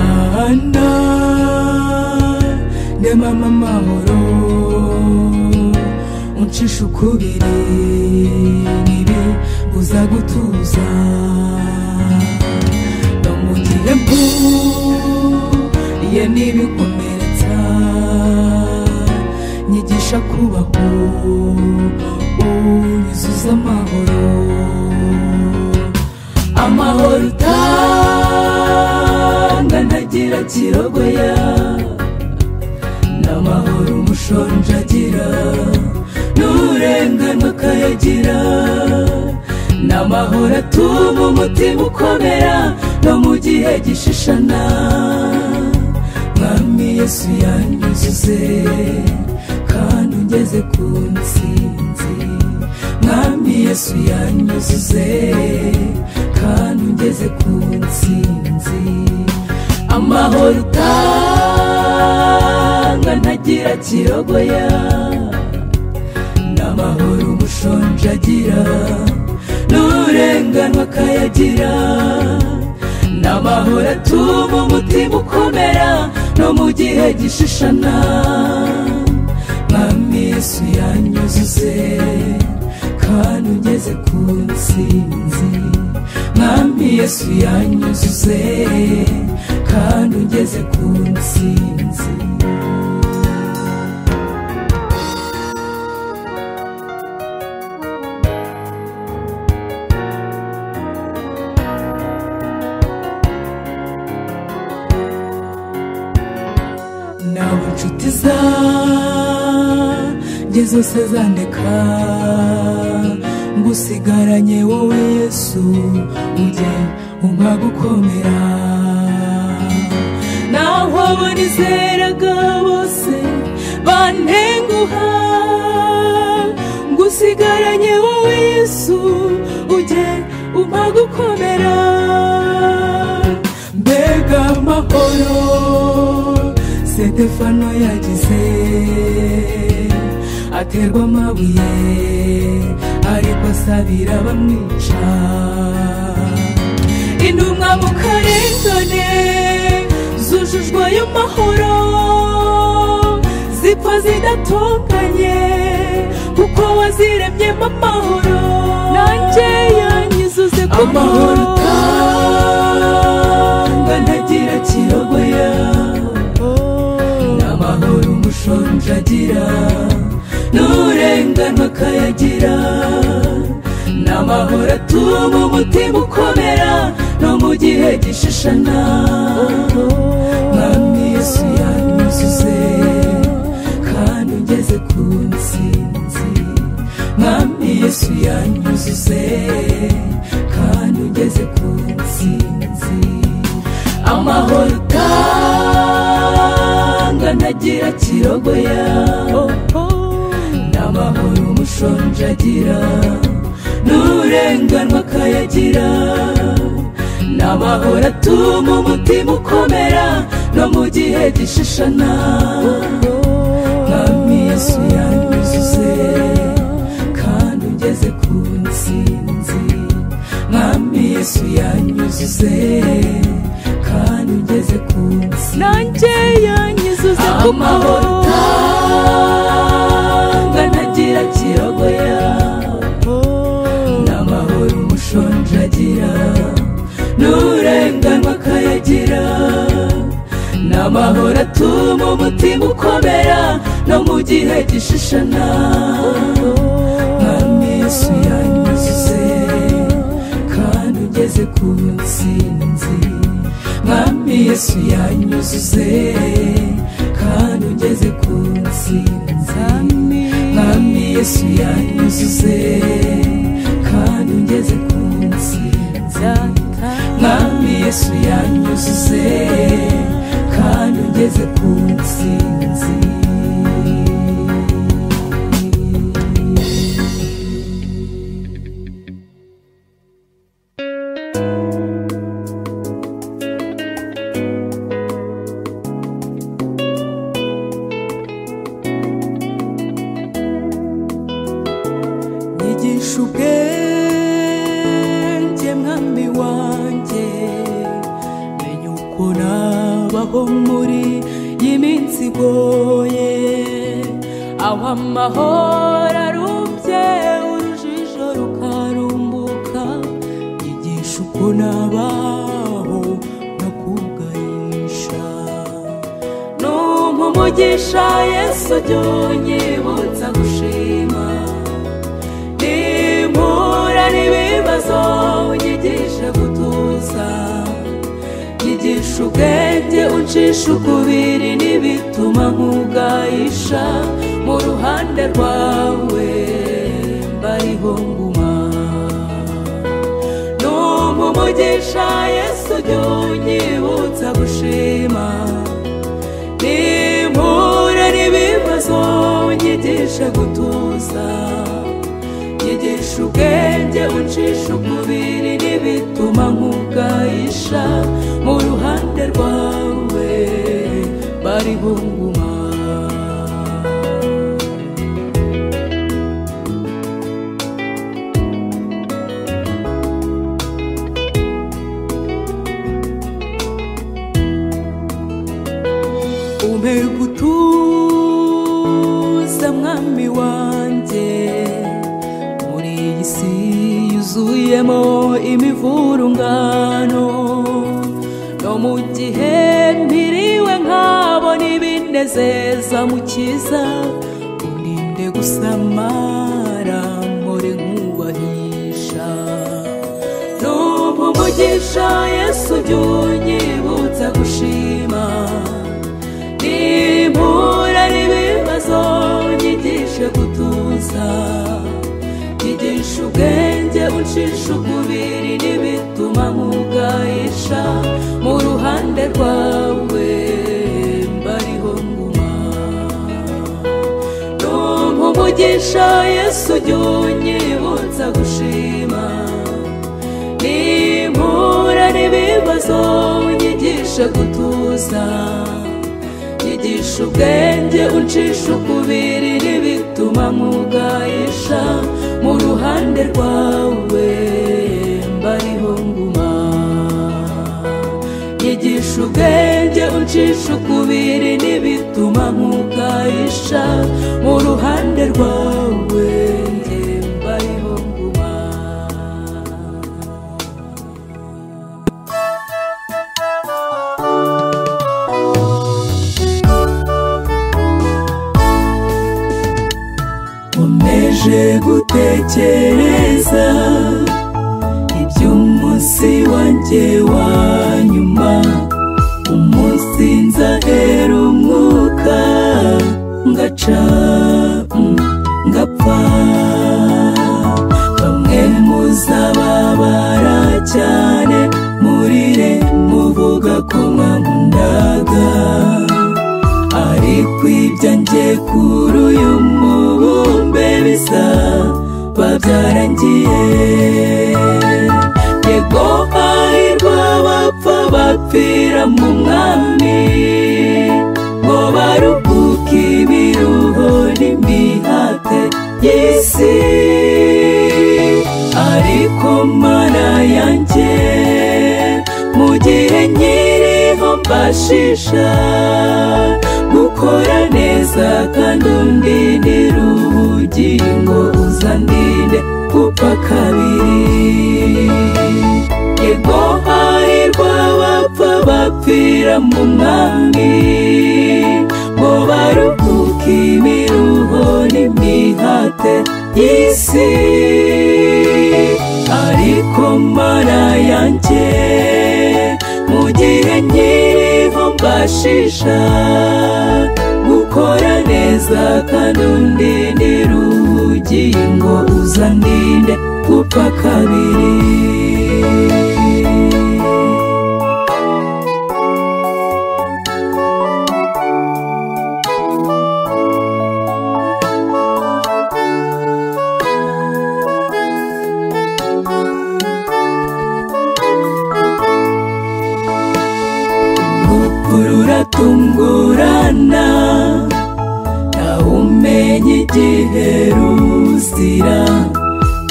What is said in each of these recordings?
Rwanda nyamama amahoro uncisha ukubiri ntibibuza gutuza bamugire mpu ye ntibikomeretsa nyigisha kubaho unyuzuza amahoro amahoro utanga ntagira kirogoya n'amahoro umushonji agira n'urenganwa akayagira n'amahoro atuma umutima ukomera no mu gihe gishishana mwami yesu yanyuzuze kandi ungeze ku nsinzi mwami yesu yanyuzuze kandi ungeze ku nsinzi amahoro utanga ntagira kirogoya n'amahoro umushonji agira n'urenganwa akayagira n'amahoro atuma umutima ukomera no mu gihe gishishana mwami yesu yanyuzuze kandi ugeze ku nsinzi mwami yesu yanyuzuze kandi ugeze ku nsinzi nabo inshuti zanjye zose zandeka ngusigaranye wowe yesu ujye umpa gukomera naho abo nizeraga bose bantenguha ngusigaranye wowe yesu ujye umpa gukomera mbega amahoro sitefano yagize aterwa amabuye ariko asabira bamwica intumwa mu karengane zujujwe ayo mahoro zipfa zidatunganye kuko waziremyemo amahoro nanjye yanyuzuze ku amahoro utanga ntagira kirogoya n'amahoro umushonji agira n'urenganwa akayagira n'amahoro atuma umutima ukomera no mu gihe gishishana mwami yesu yanyuzuze kandi ugeze ku nsinzi mwami yesu yanyuzuze kandi ugeze ku nsinzi amahoro utanga ntagira kirogoya n'amahoro umushonji agira n'urenganwa akayagira n'amahoro atuma umutima ukomera no mu gihe gishishana mwami yesu yanyuzuze kandi ugeze ku nsinzi mwami yesu yanyuzuze kandi ugeze ku nsinzi nanjye yanyuzuze ku amahoro utanga ntagira kirogoya n'amahoro umushonji agira n'urenganwa akayagira n'amahoro atuma umutima ukomera no mu gihe gishishana mwami yesu yanyuzuze kandi ugeze ku nsinzi mwami yesu yanyuzuze kandi ugeze ku nsinzi mwami yesu yanyuzuze kandi ugeze ku nsinzi mwami yesu yanyuzuze kandi ugeze ku nsinzi nyigisha ubwenge mwami wanjye menya uko nawe abaho muri iyi minsi igoye aho amahoro arumbye urujijo rukarumbuka yigisha uko nabaho no kubwarisha numpa umugisha yesu jya unyibutsa gushima impura n'ibibazo unyigishe gutuza nyigisha ubwenge uncisha ukubiri n'ibituma nk'ubwayisha mu ruhande rwawe mbariho nguma numva umugisha yesu jya unyibutsa gushima nimpura n'ibibazo unyigishe gutuza nyigisha ubwenge uncisha umubiri n'ibituma nk'ubwayisha mu ruhande rwawe bariho nguma umpe gutuza mwami wanjye muri iyi si yuzuyemo imivurungano no mu gihe mpiriwe nkabona ibinezeza mukiza uninde gusamara mpore nkubahisha numva umugisha yesu jya unyibutsa gushima impura n'ibibazo nyigishe gutuza nyigisha ubwenge uncisha ukubiri n'ibituma nk'ubwayisha mu ruhande rwawe mbariho nguma numva umugisha yesu jya unyibutsa gushima impura n'ibibazo nyigishe gutuza nyigisha ubwenge uncisha ukubiri n'ibituma nk'ubwayisha mu ruhande rwawe mbariho nguma nyigisha ubwenge uncisha ukubiri n'ibituma nk'ubwayisha mu ruhande rwawe njye mbariho nguma nkomeje gutekereza iby'umunsi wanjye wa nyuma umunsi nzahera umwuka ngaca mm, ngapfa bamwe muzababara cyane murire muvuga ko mwamundaga ariko ibyanjye kuri uyu mubumbe bisa babyarangiye yego hahirwa bapfa bapfira mu mwami ngo baruhuke ibiruho n'imihate y'isi ariko mana yanjye mu gihe nkiriho mbashisha gukora neza kandi undindira ubugingo uzandinde gupfa kabiri yego hahirwa bapfa bapfira mu mwami ngo baruhuke imiruho n'imihate y'isi ariko mana yanjye mu gihe nkiriho mbashisha gukora neza kandi undindira ubugingo uzandinde gupfa kabiri urupfu ruratungurana ntawe umenya igihe ruzira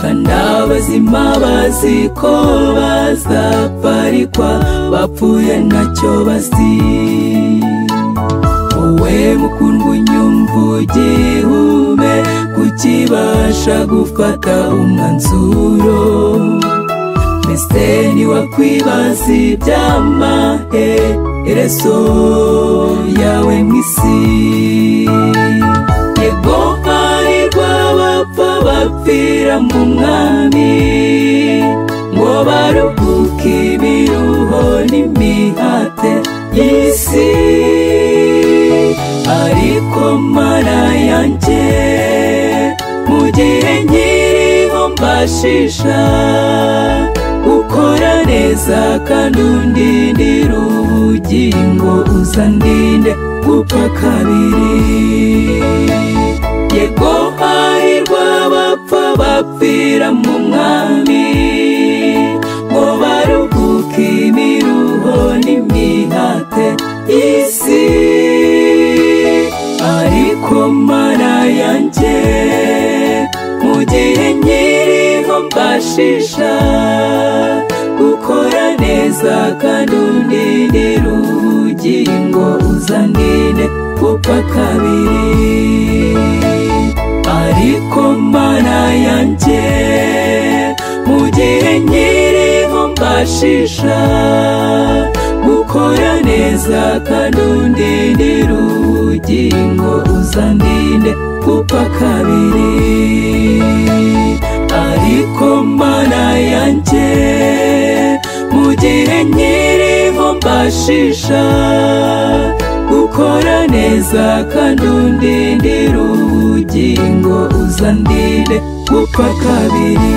kandi abazima bazi ko bazaparikwa bapfuye ntacyo bazi wowe mukundwa unyumva ugihume kukibasha gufata umwanzuro mbese ntiwakwibaza iby'amahe reso yawe mu isi yego hari rw'abapfa bapfira mu mwami ngo baruhuke ibiruho n'imihate y'isi ariko mara yanjye mu gihe nkiriho mbashisha gukora neza kandi undindira ubugingo uzandinde gupfa kabiri yego hahirwa abapfa bapfira mu mwami ngo baruhuke imiruho n'imihate y'isi ariko mara yanjye mu gihe nkiriho mbashisha gukora neza kandi undindira ubugingo uzandinde gupfa kabiri ariko mana yanjye mu gihe nkiriho mbashisha gukora neza kandi undindira ubugingo uzandinde gupfa kabiri ariko mana yanjye mu gihe nkiriho mbashisha gukora neza kandi undindira ubugingo uzandinde gupfa kabiri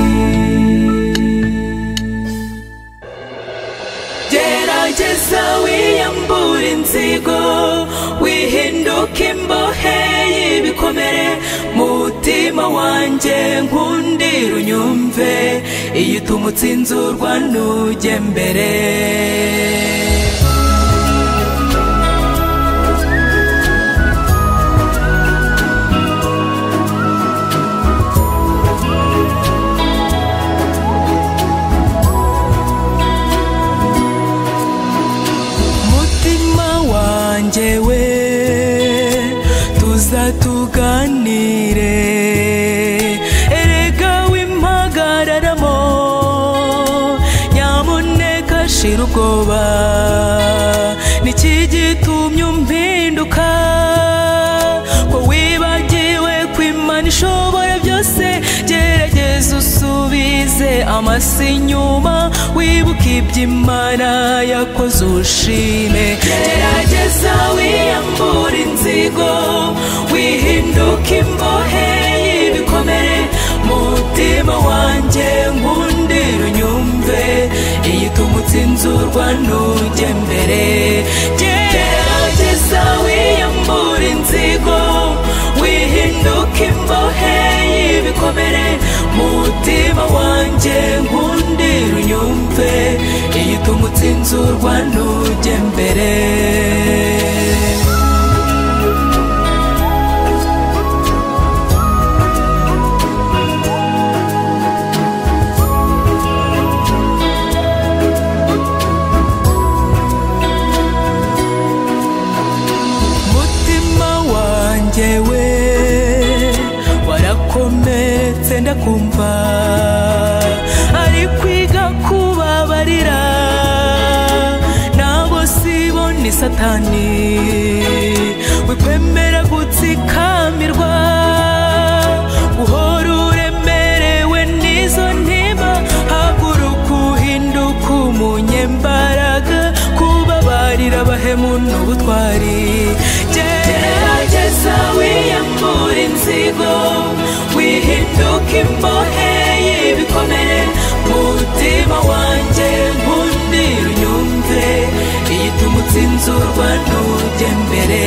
gerageza wiyambure inzigo wihinduke imbohe y'ibikomere mutima wanjye nkundira unyumve iyo utumutse inzurwa ntujye mbere mutima wanjye we tuza tuganire erega w'impagararamo nyamuneka shira ubwoba niki gitumye umpinduka ko wibagiwe ko imana ishobora byose gerageza usubize amasi inyuma wibuke iby'imana yakoze ushime gerageza wiyambura inzigo wihinduke imbohe y'ibikomere mutima wanjye nkundira unyumve iyo utumutse inzurwa ntujye mbere gerageza wiyambura inzigo wihinduke imbohe y'ibikomere mutima wanjye nkundira unyumve iyo utumutse inzurwa ntujye mbere mutima wanjye we warakometse ndakumva ari kwiga kubabarira nabo sibo ni satani wikwemera gutsikamirwa uhora uremerewe n'izo ntima haguruka uhinduka umunyembaraga kubabarira abahemu n'ubutwari gerageza wiyambure inzigo wihinduke imbohe y'ibikomere mutima wanjye nkundira unyumve iyo utumutse inzurwa ntujye mbere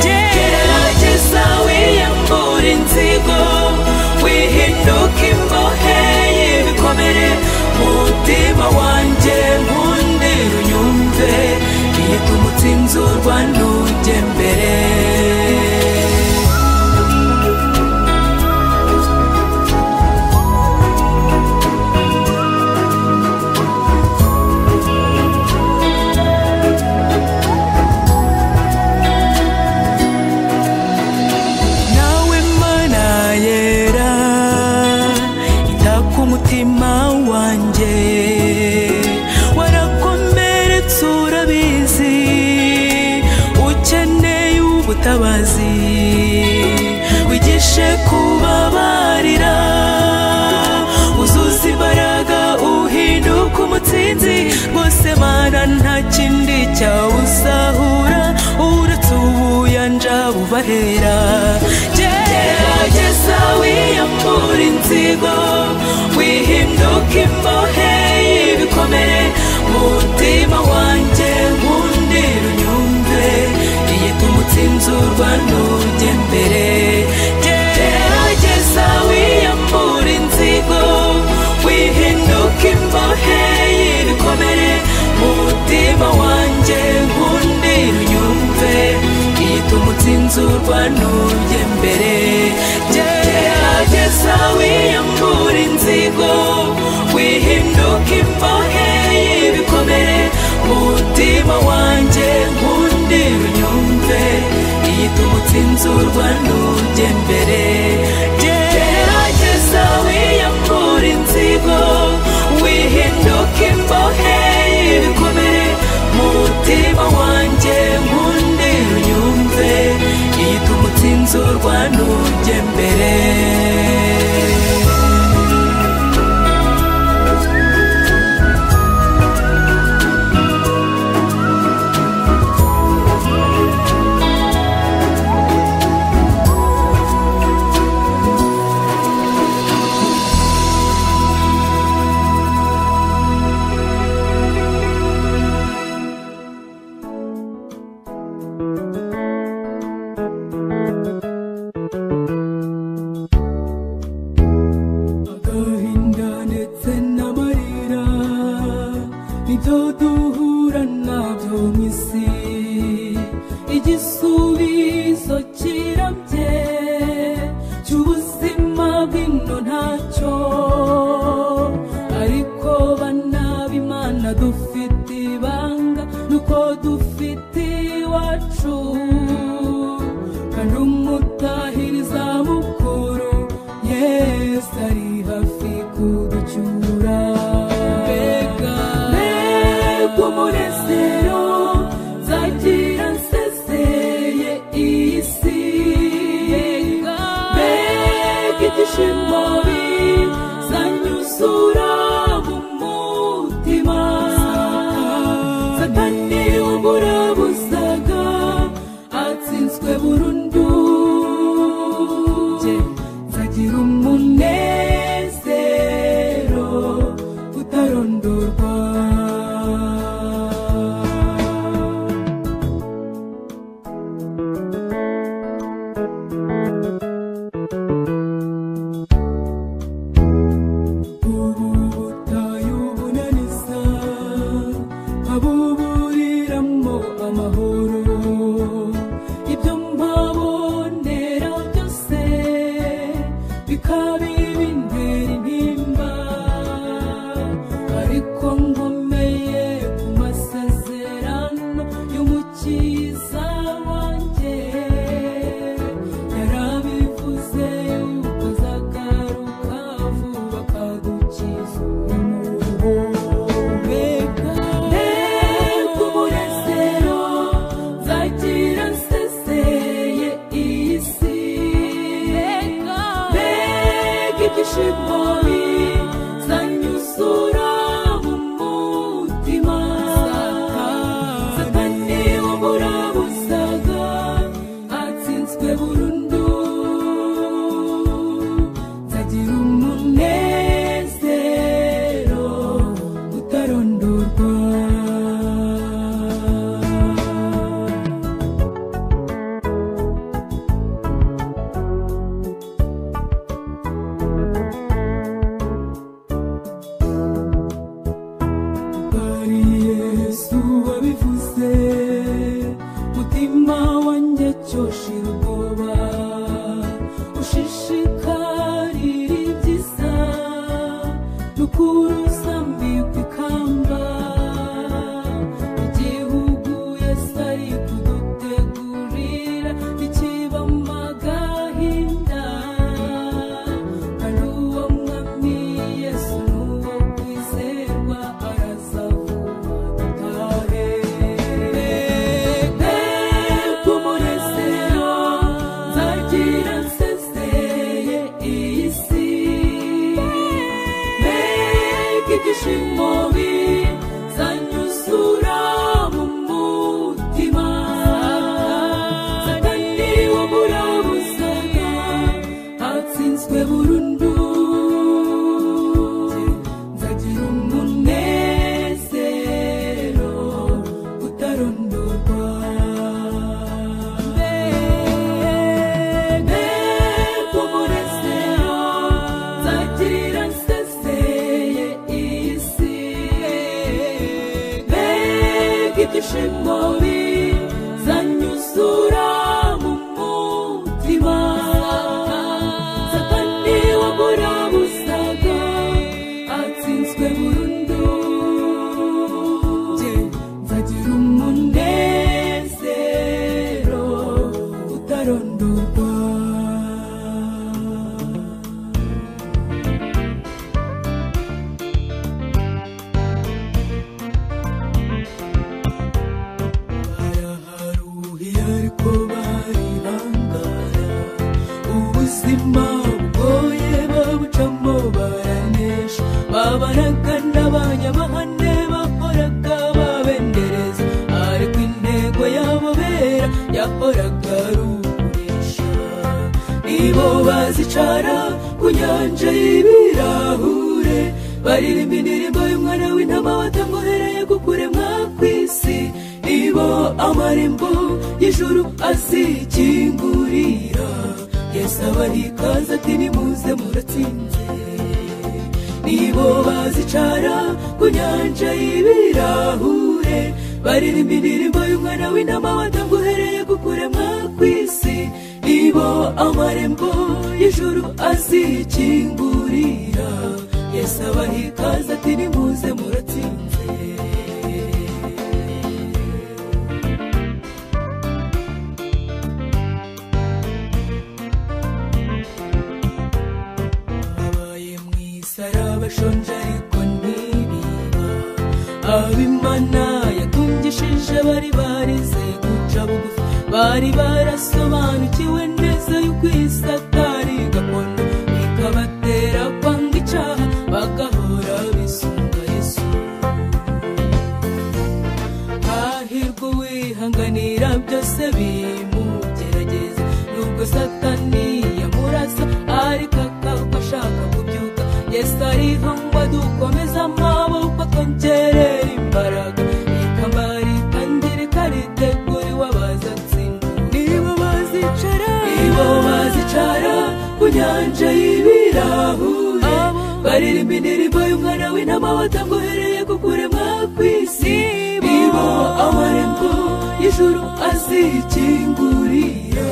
gerageza wiyambure inzigo wihinduke imbohe y'ibikomere mutima wanjye nkundira unyumve iyo utumutse inzurwa ntujye mbere mutabazi wigishe kubabarira uzuza imbaraga uhinduka umutsinzi rwose mana nta kindi cyawusahura uretse ubuyanja bubahera gerageza wiyambura inzigo wihinduka imbohe y'ibikomere mutima wanjye nkundira unyumve igituma utsinzurwa n'ujya imbere gerageza wiyambura inzigo wihinduka imbohe y'ibikomere mutima wanjye nkundira unyumve igituma utsinzurwa n'ujya imbere gerageza wiyambura inzigo wihinduka imbohe y'ibikomere mutima wanjye nkundira unyumve igituma utsinzurwa n'ujya imbere gerageza wiyambura inzigo wihinduka imbohe y'ibikomere mutima wanjye nkundira unyumve igituma utsinzurwa n'ujya imbere agahinda ndetse n'amarira nibyo duhura nabyo mu isi igisubizo kirabye cy'ubuzima bw'ino ntacyo ariko bana b'imana dufite ibanga nuko dufite iwacu kandi umutahiriza mukuru yesu ari hafi kuducyura mbega mbega umunezero nzagira nsezeye iyi si mbega ibyishimo bizanyuzura mu mutima satani uburabuzaga atsinzwe burundu nzagira umunezero utarondorwa ubu butayu bunaniza abuburiramo amahoro ibyo mbabonera byose bikaba ibintera intimba ariko nkomeye ku masezerano y'umukiza wanjye yarabivuze yuko azagaruka vuba akadukiza mbega mbega umunezero nzagira nsezeye iyi si mbega ibyishimo bizanyuzura mu mutima satani uburabusaga atsinzwe burundu nzagira umunezero utarondorwa bari yesu wabivuze mutima wanjye cyoshira ubwoba ushishikarira ibyiza rukuru zambikwa ikamba igihugu yesu ari kudutegurira ikiba mu gahinda ari uwo mwami yesu n'uwo kwizerwa arazavuga dutahe mbega ingoyi zanyuzura mu mutima satani wamurabuzaga atsinzwe burundu Je, nzagira umunezero utarondorwa baraharuhiye ariko bari bangara ubuzima bugoye babucamo baranesha babaraga n'abanyamahane bakoraga babendereza ariko intego yabo bera yahoraga ari ukunesha nibo bazicara ku nyanja y'ibirahure baririmba indirimbo y'umwana w'intama watamwohereye kukuremwa kw'isi nibo amarembo y'ijuru azikingurira yesu abarikaze ati nimuze muratsinze nibo bazicara ku nyanja y'ibirahure baririmba indirimbo y'umwana w'intama watamwohereye kukuremwa kw'isi nibo amarembo y'ijuru azikingurira yesu abaha ikaze ati nimuze muratsinze abaye mu isi ari abashonje ariko ntibiba abimana yatungishije bari barize guca bugufi bari barasobanukiwe neza y'uko isi atari gakondo bikabatera kwanga icyaha bagahora bisunga yesu hahirwa uwihanganira byose bimugerageza nubwo satani yamurasa ariko akaba ashaka kubyuka yesu ariho ngo dukomeze amaboko twongerere imbaraga ikamba ritangira riteguriwe abazatsinda nibo bazicara nibo bazicara ku nyanja y'ibirahure baririmba indirimbo y'umwana w'intama watamwohereye kukuremwa kw'isi nibo amarembo y'ijuru azikingurira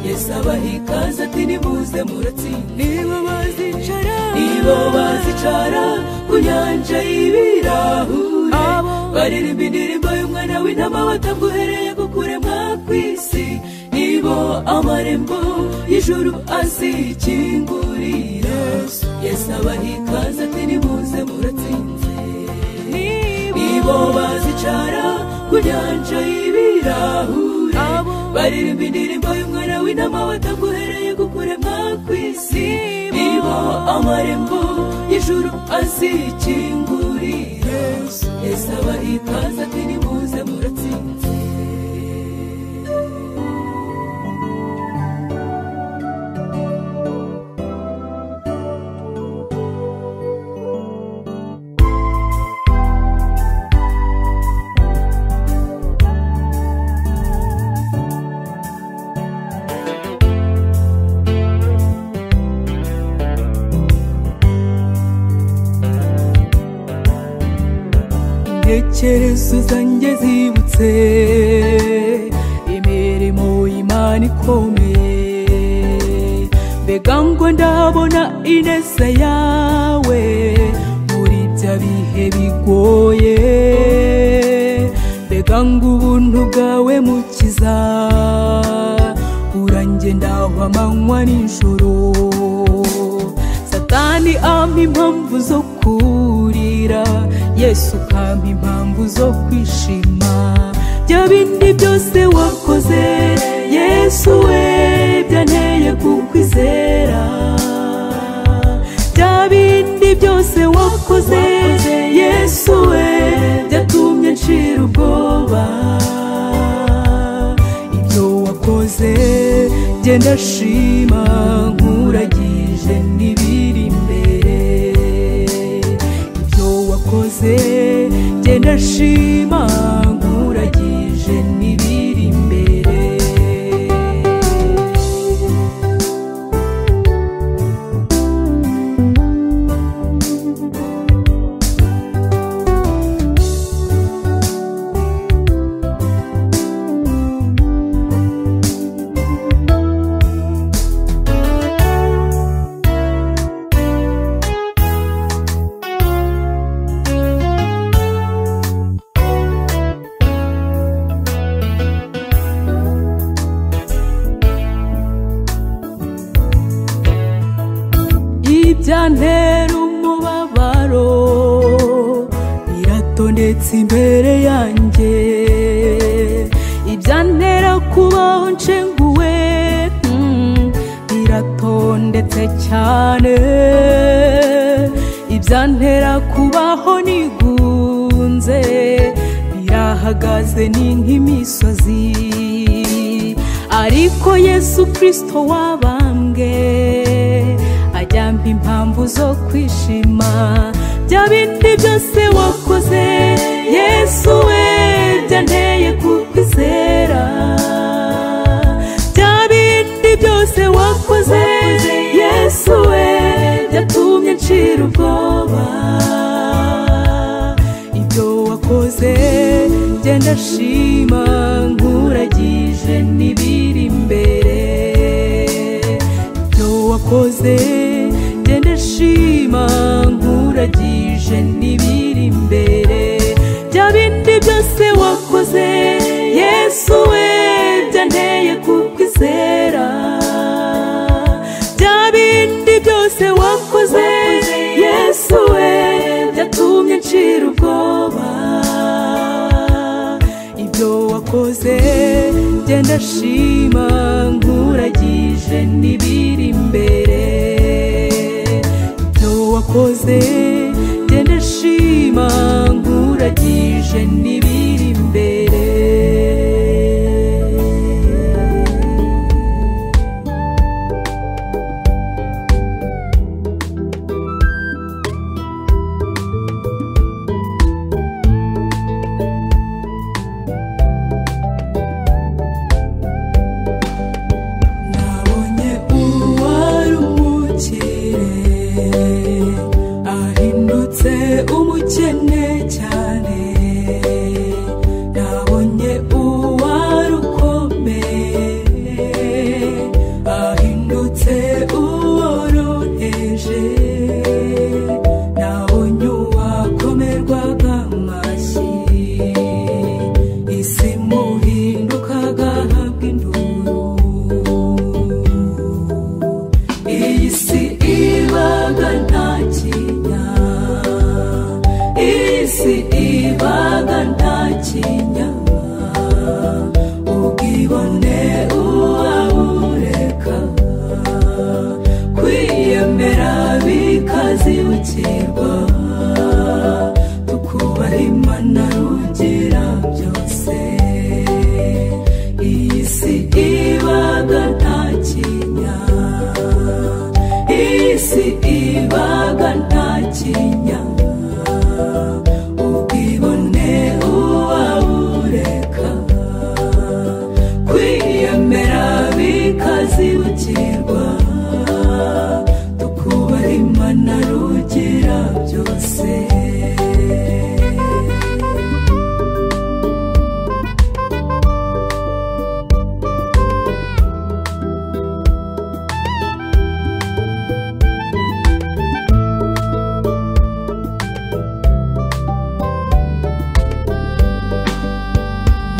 yesu abaha ikaze ati nimuze muratsinda nibo bazicara nibo bazicara ku nyanja y'ibirahure baririmba indirimbo y'umwana w'intama watamwohereye kukuremwa kw'isi nibo amarembo y'ijuru azikingurira yesu abaha ikaze ati nimuze muratsinze nibo bazicara ku nyanja y'ibirahure baririmba indirimbo y'umwana w'intama wataguhereye kukuremwa kw'isi nibo amarembo y'ijuru azikingurira yesu abaha ikaze ati nimuze muratsinze intekerezo zanjye zibutse imirimo y'imana ikomeye mbega ngo ndabona ineza yawe muri bya bihe bigoye mbega ngo ubuntu bwawe mukiza urangendaho amanywa n'ijoro satani ampa impamvu zo kurira yesu ukampa impamvu zo kwishima bya bindi byose wakoze yesu we byanteye kukwizera bya bindi byose wakoze yesu we byatumye nshira ubwoba ibyo wakoze genda shima nkuragije n'ibiri imbere ibyo wakoze genda shima nkuragije n'ibiri imbere byantera umubabaro biratondetse imbere yanjye ibyantera kubaho nshenguwe mm, biratondetse cyane ibyantera kubaho nigunze birahagaze ni nk'imisozi ariko yesu kirisito wabambwe ajyamba impamvu zo kwishima bya bindi byose wakoze yesu we byanteye kukwizera bya bindi byose wakoze yesu we byatumye ncira ubwoba ibyo wakoze genda shima nkuragije n'ibiri imbere ibyo wakoze genda shima nkuragije n'ibiri imbere bya bindi byose wakoze yesu we byanteye kukwizera bya bindi byose wakoze yesu we byatumye ncira ubwoba ibyo wakoze genda shima nkuragije n'ibiri imbere ibyo wakoze genda shima nkuragije n'ibiri imbere nabonye uwari umukire ahindutse umukene cyane nabonye uwari ukomeye ahindutse uworoheje nabonye uwakomerwaga amashyi isi muhindukaga habwa induru iyi si ibaga nta kinya iyi si ibaga nta kinya ubwibone uwabureka kwiyemera bikazibukirwa tukubaha imana rugira byose iyi si ibaga nta kinya iyi si ibaga nta kinya ubwibone uwabureka kwiyemera bikazibukirwa tukubaha imana rugira byose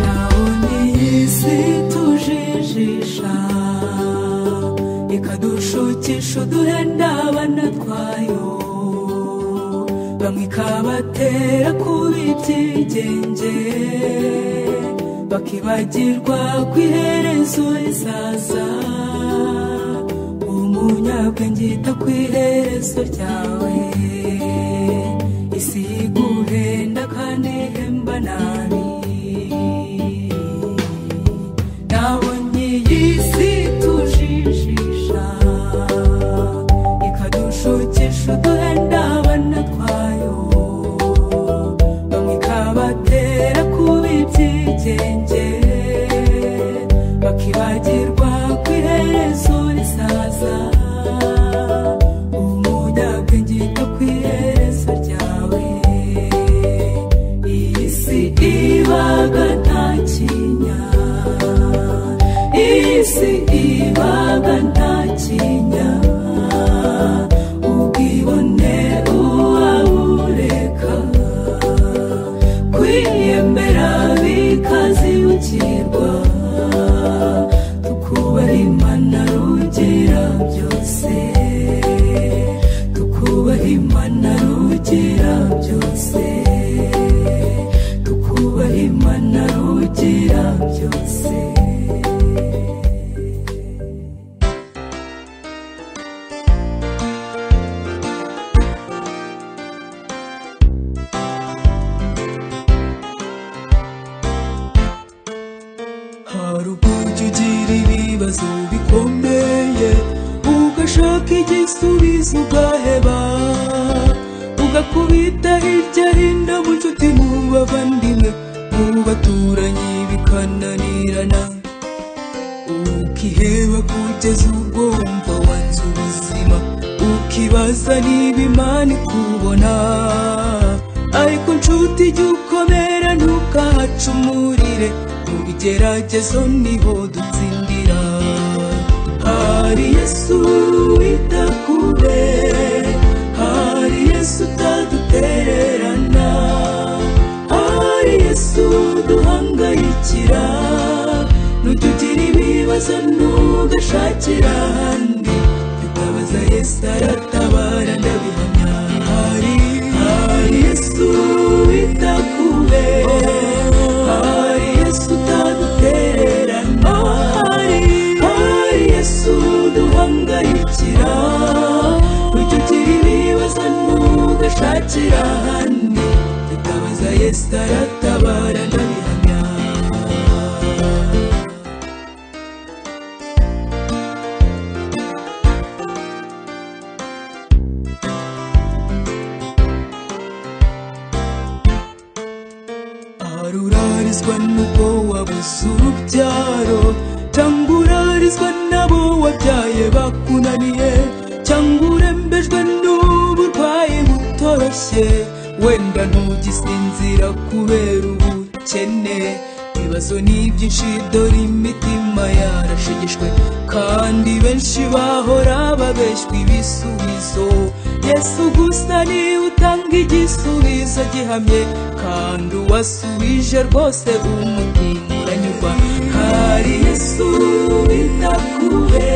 nabonye iyi si tujijisha ikadushukisha uduhenda abana twayo bamwe ikabatera kuba ibyigenge bakibagirwa ku iherezo rizaza umunyabwenge yita ku iherezo ryawe isi yiguhenda kandi ihemba nabi nabonye iyi si tujijisha ikadushukisha uduhenda abana twayo bamwe ikabatera kuba ibyigenge bakibagirwa ku iherezo risaza umunyabwenge yita ku iherezo ryawe iyi si ibaga nta kinya iyi si ibaga nta kinya ubwibone uwabureka kwiyemera bikazibukirwa tukubaha imana rugira byose hose hari uburyo ugira ibibazo bikomeye ugashaka igisubizo ugaheba ugakubita hirya hino mu nshuti mu bavandimwe mu baturanyi bikananirana ukiheba kugeza ubwo wumva wanze ubuzima ukibaza niba imana ikubona ariko nshuti jya ukomera ntukahacumurire mu bigeragezo niho dutsindira hari yesu wita kure hari yesu utadutererana hari yesu duhangayikira nutugira ibibazo ntugashakira ahandi tutabaza yesu aratabara ndabihamya hari hari yesu wita kure hari yesu utadutererana hari hari yesu duhangayikira nutugira ibibazo ntugashakira ahandi tutabaza yesu aratabara ndabihamya arurarizwa n'ubwo wabuze urubyaro cyangwa urarizwa n'abo wabyaye bakunaniye cyangwa urembejwe n'uburwayi butoroshye wenda ntugisinzira kubera ubukene ibibazo ni byinshi dore imitima yarashegeshwe kandi benshi bahora babeshywa ibisubizo yesu gusa niwe utanga igisubizo gihamye kandi uwasubije rwose umutima anyurwa hari yesu wita kure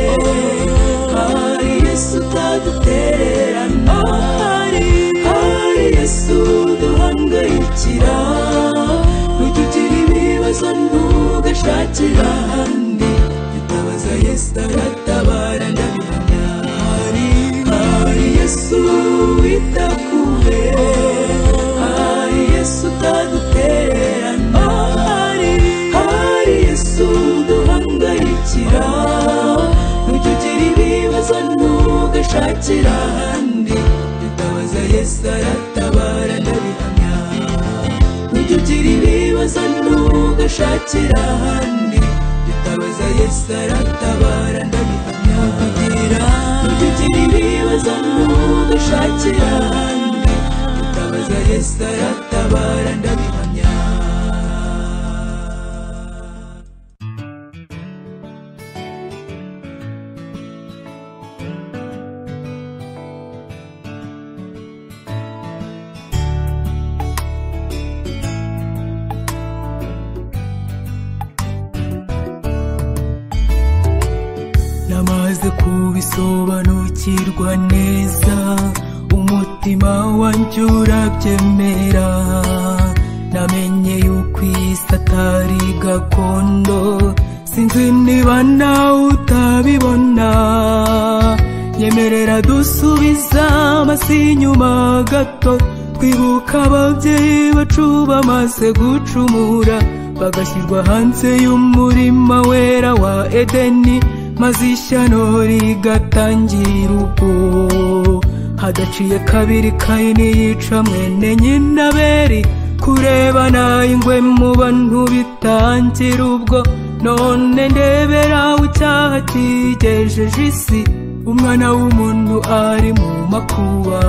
hari yesu utadutererana hari hari yesu duhangayikira ntutugira ibibazo ntugashakira ahandi tutabaza yesu aratabara ndabihamya hari hari yesu wita kure hari yesu utadutererana hari hari yesu duhangayikira ntutugira ibibazo ntugashakira ahandi tutabaza yesu aratabara ndabihamya ntutugira ibibazo ntugashakira ahandi tutabaza yesu aratabara ndabihamya kugira ntutugira ibibazo ntugashakira ahandi tutabaza yesu aratabara ndabihamya namaze kubisobanukirwa neza umutima wanjye urabyemera namenye yuko isi atari gakondo sinzi niba nawe utabibona nyemerera dusubiza amasi inyuma gato twibuka ababyeyi bacu bamaze gucumura bagashyirwa hanze y'umurima wera wa edeni maze ishyano rigatangira ubwo hadaciye kabiri kayini yica mwene nyina beri kurebana ingwe mu bantu bitangira ubwo none ndebera icyaha kigejeje isi umwana w'umuntu ari mu makuba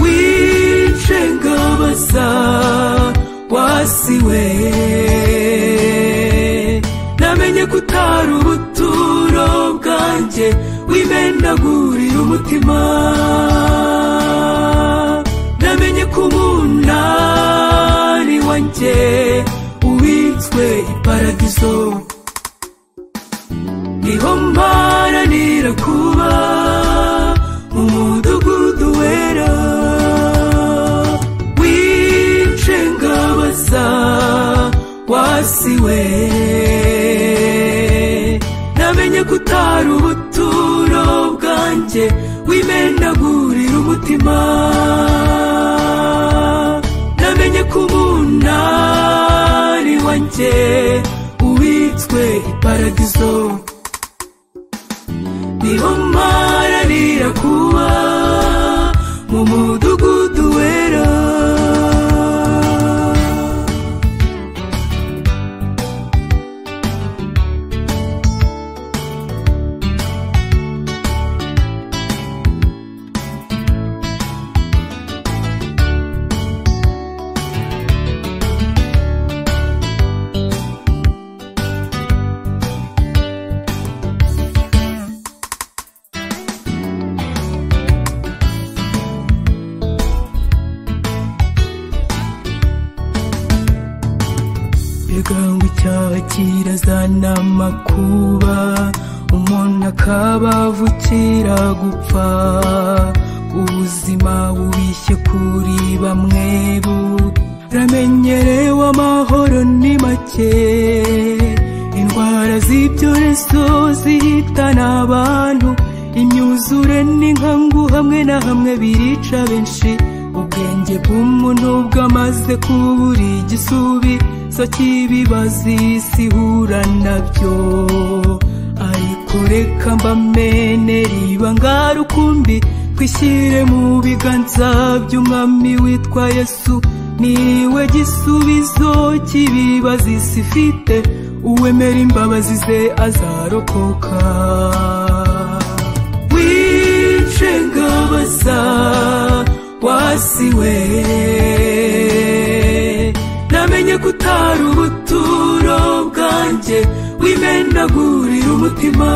wice ngabaza wasiwe namenye ko utari ubuturo bwanjye wimenagurira umutima namenye ko umunani wanjye ubitswe iparadizo niho mparanira kuba mu mudugudu wera wice ngabaza wasi si we namenye ko utari ubuturo bwanjye wimenagurira umutima namenye ko umunari wanjye uwitswe iparadizo niho mararira kuba mu mudugudu wera ibigango icyaha kirazana amakuba umuntu akaba avukira gupfa ubuzima bubishye kuri bamwe buramenyerewe amahoro ni make indwara z'ibyorezo zihitana abantu imyuzure n'inkangu hamwe na hamwe birica benshi ubwenge bw'umuntu bwamaze kubura igisubizo cy'ibibazo isi ihura nabyo ariko reka mbamenere ibanga rukumbi twishyire mu biganza by'umwami witwa yesu niwe gisubizo cy'ibibazo isi ifite uwemera imbabazi ze azarokoka wicengabasa wasiwe namenye ko utari ubuturo bwanjye wimenagurira umutima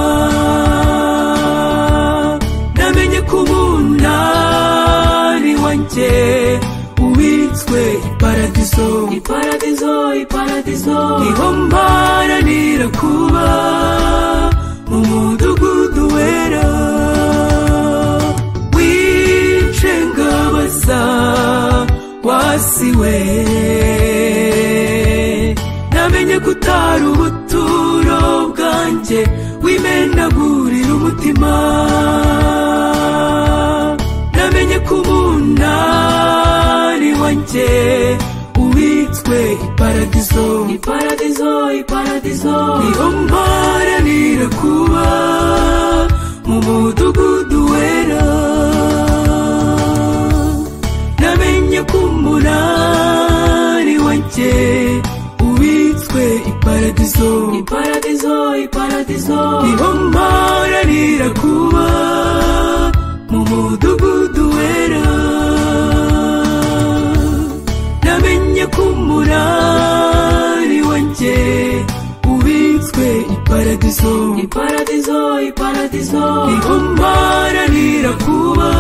namenye ko umunani wanjye ubitswe iparadizo iparadizo iparadizo niho mparanira kuba mu mudugudu wera wishengabaza wasiwe namenye ko utari ubuturo bwanjye wimenagurira umutima namenye ko umunani wanjye ubitswe iparadizo iparadizo iparadizo niho mparanira kuba mu mudugudu wera namenye ko umunani wanjye ubitswe iparadizo iparadizo iparadizo niho mparanira kuba mu mudugudu wera namenye ko umunani wanjye ubitswe iparadizo iparadizo iparadizo niho mparanira kuba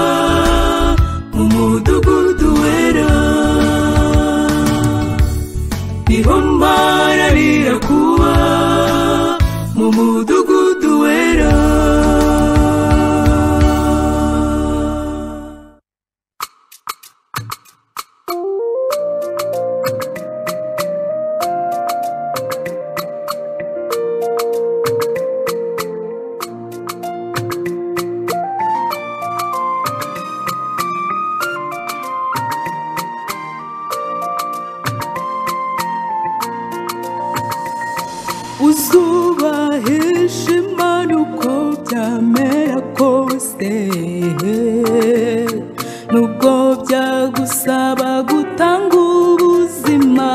mu mudugudu wera niho mparanira kuba mu mudugudu wera uzubahisha imana uko byamera kose nubwo byagusaba gutanga ubuzima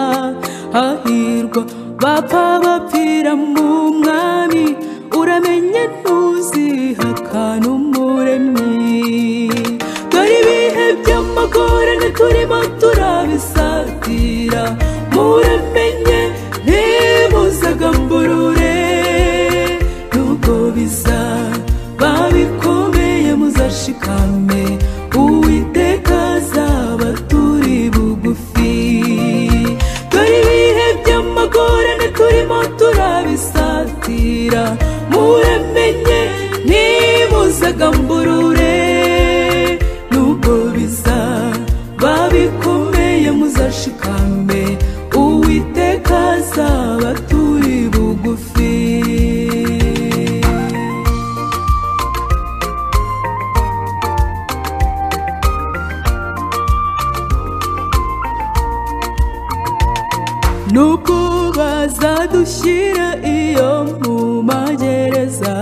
hahirwa bapfa bapfira mu mwami uramenye ntuzihaka n'umuremyi dore ibihe by'amagorane turimo turabisatira muramenye ntibuzagamburure nubwo biza babikomeye muzashikame uwiteka azabaturi bugufi dore ibihe by'amagorane turimo turabisatira muramenye ntimuzagamburure nubwo biza babikomeye muzashikame uwiteka azabaturi mushyire iyo mu magereza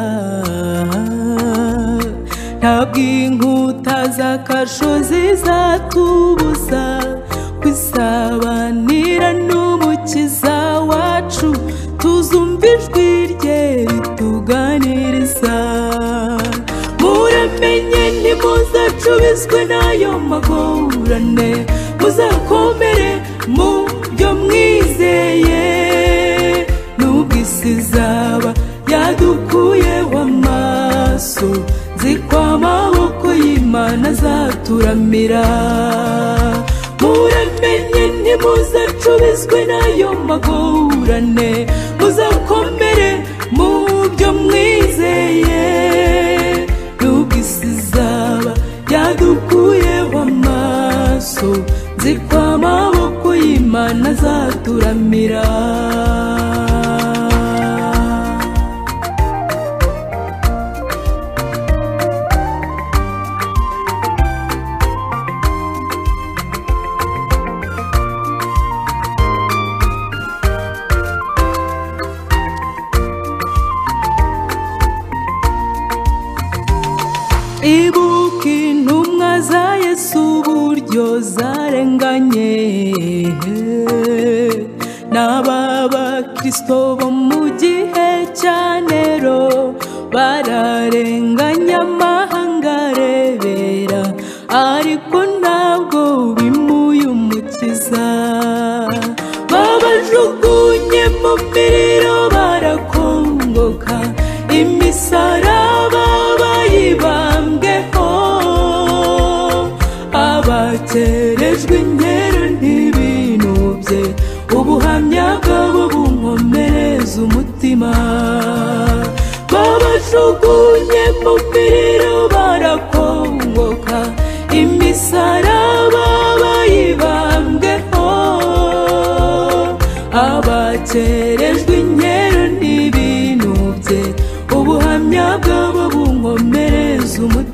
ntabwo inkuta z'akarusho zizatubuza kwisabanira n'umukiza wacu tuzumva ijwi rye rituganiriza muramenye ntimuzacubizwe n'ayo magorane muzakomere mu byo mwizeye nubwo isi izaba yadukuyeho amaso nzi ko amaboko y'imana azaturamira muramenye ntimuzacubizwe n'ayo magorane muzakomere mu byo mwizeye nubwo isi izaba yadukuyeho amaso nzi ko amaboko y'imana azaturamira ibuka intumwa za yesu uburyo zarenganye n'ababakristo bo mu gihe cya nero bararenganya amahanga arebera ariko ntabwo bimuye umukiza babajugunye mu miriro barakongoka imisaraba bayibambweho abakerejwe inkera ntibinubye ubuhamya bwabo bunkomereza umutima babajugunye mu miriro barakongoka imisaraba bayibambweho abakerejwe inkera ntibinubye ubuhamya bwabo bunkomereza umutima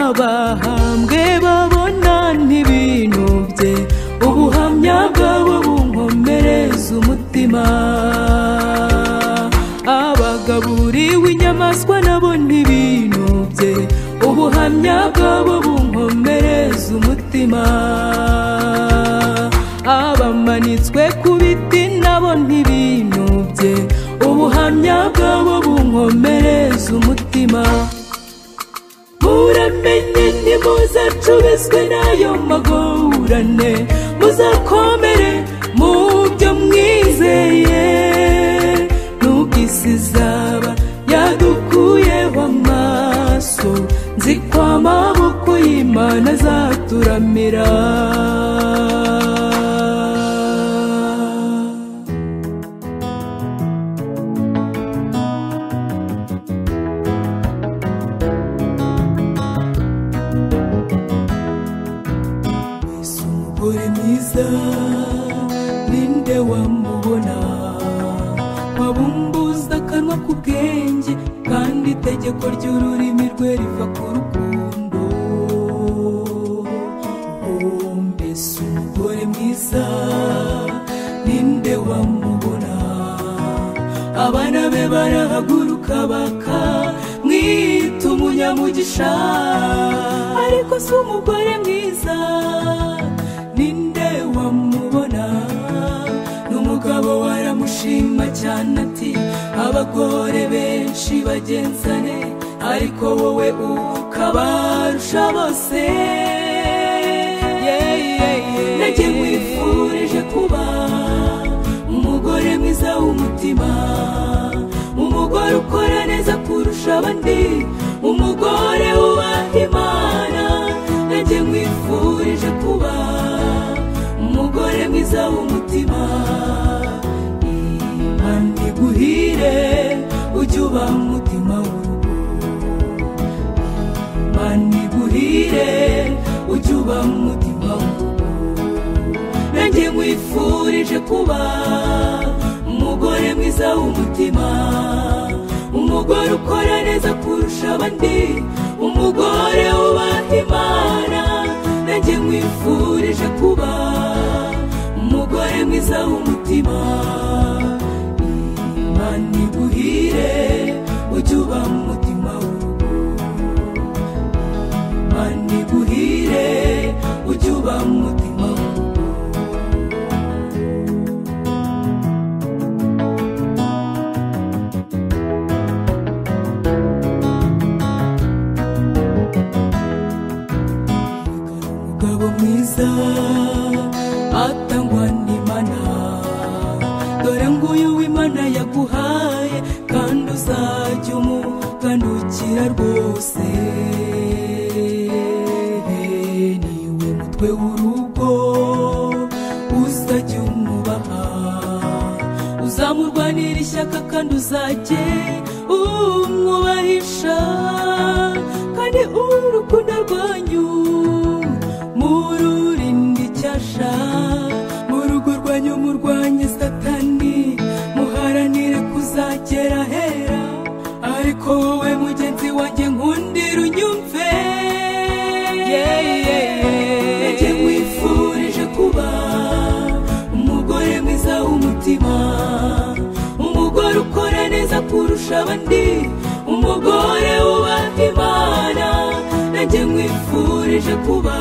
abahambwe babona ntibinubye ubuhamya bwabo bunkomereza umutima abagaburiwe inyamaswa nabo ntibinubye ubuhamya bwabo bunkomereza umutima abamanitswe ku biti nabo ntibinubye ubuhamya bwabo bunkomereza umutima muramenye ntimuzacubizwe n'ayo magorane muzakomere mu byo mwizeye nubwo isi izaba yadukuyeho amaso nzi ko amaboko y'imana azaturamira Yesu umugore mwiza ninde wamubona wabumbuza akanwa k'ubwenge kandi itegeko ry'ururimi rwe riva ku rukundo Oh, mbese umugore mwiza ninde wamubona abana be barahaguruka bakamwita umunyamugisha ariko si umugore mwiza ninde wamubona n'umugabo waramushima cyane ati abagore benshi bagenzane ariko wowe ukabarusha bose Yeah, yeah, yeah. nanjye nkwifurije kuba umugore mwiza w'umutima umugore ukora neza kurusha abandi umugore wubaha imana nanjye nkwifurije kuba umugore mwiza w'umutima imana iguhire ujye uba umutima w'urugo imana iguhire ujye uba umutima w'urugo nanjye nkwifurije kuba umugore mwiza w'umutima umugore ukora neza kurusha abandi umugore wubaha imana nanjye nkwifurije kuba umugore mwiza w'umutima nguyu w'imana yaguhaye kandi uzajya umukandukira rwose niwe mutwe w'urugo uzajya umubaha uzamurwanira ishyaka kandi uzajye umwubahisha kandi urukundo rwanyu mururinde icyasha mu rugo rwanyu murwanye satani muharanire kuzagera hera ariko wowe mugenzi wanjye nkundira unyumve nanjye nkwifurije kuba umugore mwiza w'umutima umugore ukora neza kurusha abandi umugore wubaha imana nanjye nkwifurije kuba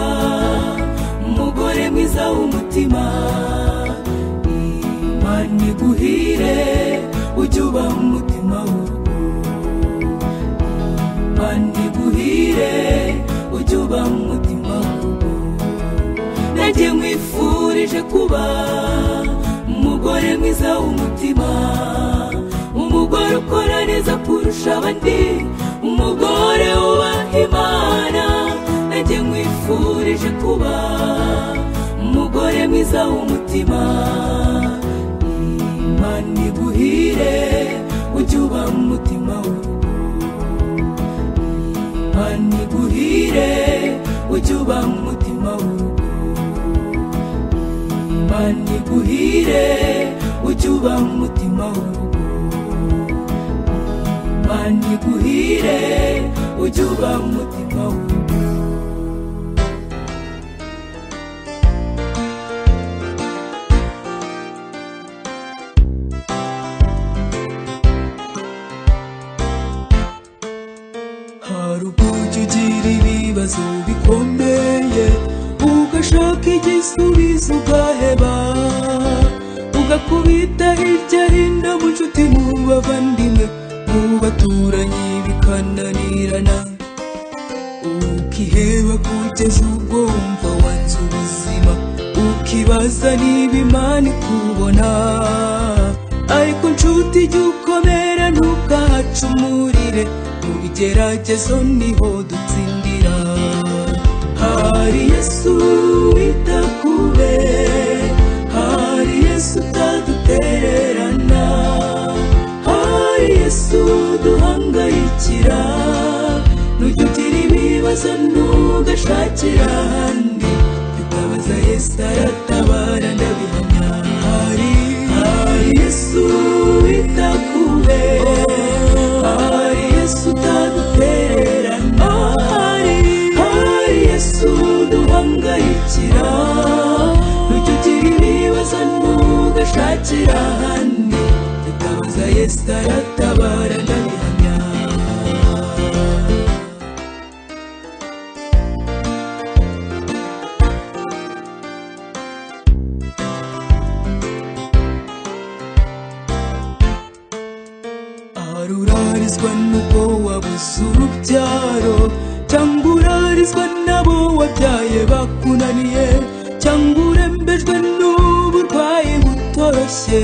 umugore mwiza w'umutima imana iguhire ujye uba umutima w'urugo imana iguhire ujye uba umutima w'urugo nanjye nkwifurije kuba umugore mwiza w'umutima umugore ukora neza kurusha abandi umugore wubaha imana nanjye nkwifurije kuba umugore mwiza w'umutima imana iguhire ujye uba umutima w'urugo imana iguhire ujye uba umutima w'urugo imana iguhire ujye uba umutima w'urugo imana iguhire ujye uba umutima w'urugo hari ubwo ujya ugira ibibazo bikomeye ugashaka igisubizo ugaheba ugakubita hirya hino mu nshuti mu bavandimwe mu baturanyi bikananirana ukiheba kugeza ubwo wumva wanze ubuzima ukibaza niba imana ikubona ariko nshuti jya ukomera ntukahacumurire mu bigeragezo niho dutsindira hari yesu wita kube hari yesu utadutererana hari yesu duhangayikira nujya ugira ibibazo ntugashakira ahandi tutabaza yesu aratabara ndabihamya hari hari yesu wita kube hari yesu utadutererana hari hari yesu duhangayikira nujya ugira ibibazo ntugashakira ahandi tutabaza yesu aratabara ndabihamya hari urarizwa n'ubwo wabuze urubyaro cyangwa urarizwa n'abo wabyaye bakunaniye cyangwa urembejwe n'uburwayi butoroshye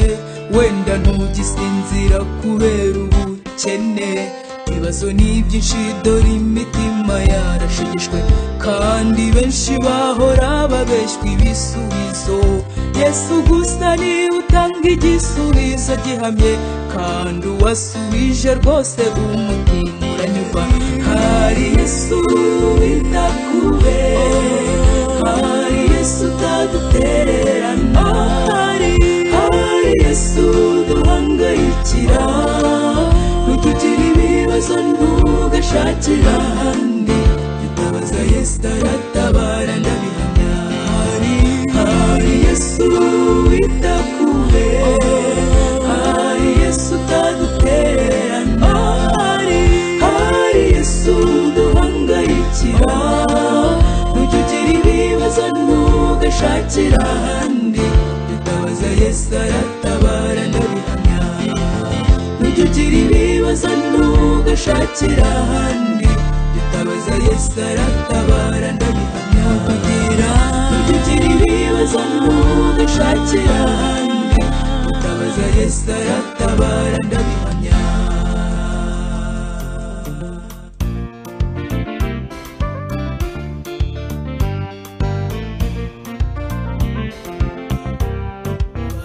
wenda ntugisinzira kubera ubukene ibibazo ni byinshi dore imitima yarashegeshwe kandi benshi bahora babeshywa ibisubizo yesu gusa niwe utanga igisubizo gihamye kandi uwasubije rwose umutima uranyurwa hari yesu wita kube hari yesu utadutererana hari hari yesu duhangayikira nutugira ibibazo ntugashakira ahandi tutabaza yesu aratabara ndabihamya hari hari yesu wita kube hari yesu utadutererana hari hari yesu duhangayikira nujya ugira ibibazo ntugashakira ahandi tutabaza yesu aratabara ndabihamya Ujya ugira ibibazo ntugashakira ahandi Bitabaza Yesu aratabara ndabihamya kugira Ujya ugira ibibazo ntugashakira ahandi Bitabaza Yesu Yesu aratabara ndabihamya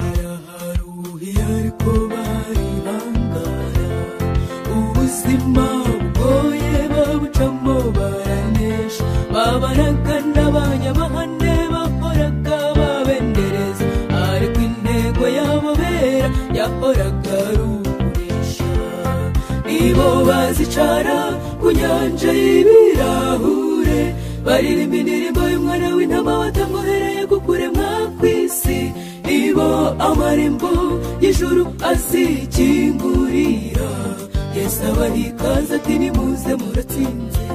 baraharuhiye ariko bari bangara ubuzima bugoye babucamo baranesha babaraga n'abanyamahane bakoraga babendereza ariko intego yabo bera yahoraga ari ukunesha nibo bazicara ku nyanja y'ibirahure baririmba indirimbo y'umwana w'intama watamwohereye ku kuremwa kw'isi nibo amarembo y'ijuru azikingurira yesu abahikaze ati nimuze muratsinze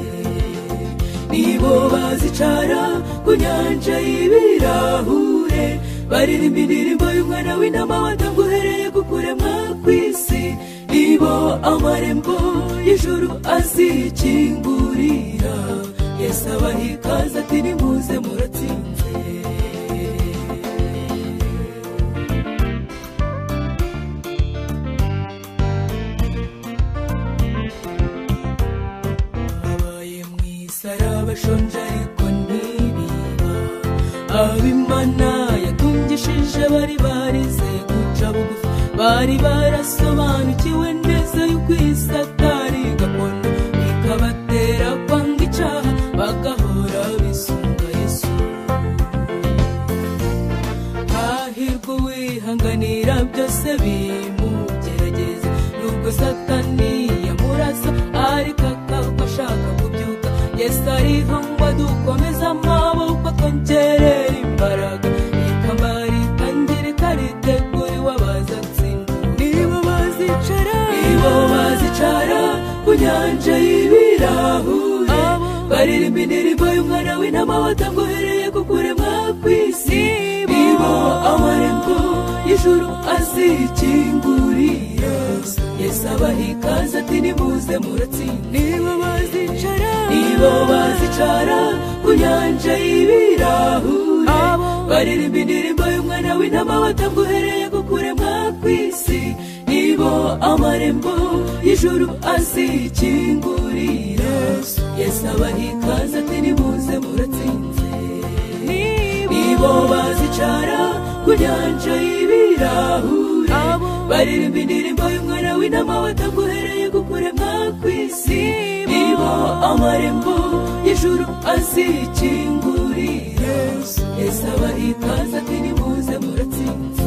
nibo bazicara ku nyanja y'ibirahure baririmba indirimbo y'umwana w'intama watamwohereye ku kuremwa kw'isi nibo amarembo y'ijuru azikingurira yesu abahikaze ati nimuze muratsinze abaye mu isi ari abashonje ariko ntibiba abimana yatungishije bari barize guca bugufi bari barasobanukiwe neza y'uko isi atari gakondo bikabatera kwanga icyaha bagahora bisunga yesu hahirwa uwihanganira byose bimugerageza nubwo satani yamurasa ariko akaba ashaka kubyuka yesu ariho ngo dukomeze amaboko twongerere imbaraga ikamba ritangirika riteguriwe abazatsinda nibo bazicara nibo bazicara ku nyanja y'ibirahure baririmba indirimbo y'umwana w'intama watamwohereye ku kuremwa kw'isi nibo amarembo y'ijuru azikingurira yesu abaha ikaze ati nimuze muratsinda nibo bazicara nibo bazicara ku nyanja y'ibirahure baririmba indirimbo y'umwana w'intama watamwohereye ku kuremwa kw'isi nibo amarembo y'ijuru azikingurira yesu abaha ikaze ati nimuze muratsinze nibo bazicara ku nyanja y'ibirahure baririmba indirimbo y'umwana w'intama wataguhereye gukuremwa kw'isi nibo amarembo y'ijuru azikingurira yesu abaha ikaze ati nimuze muratsinze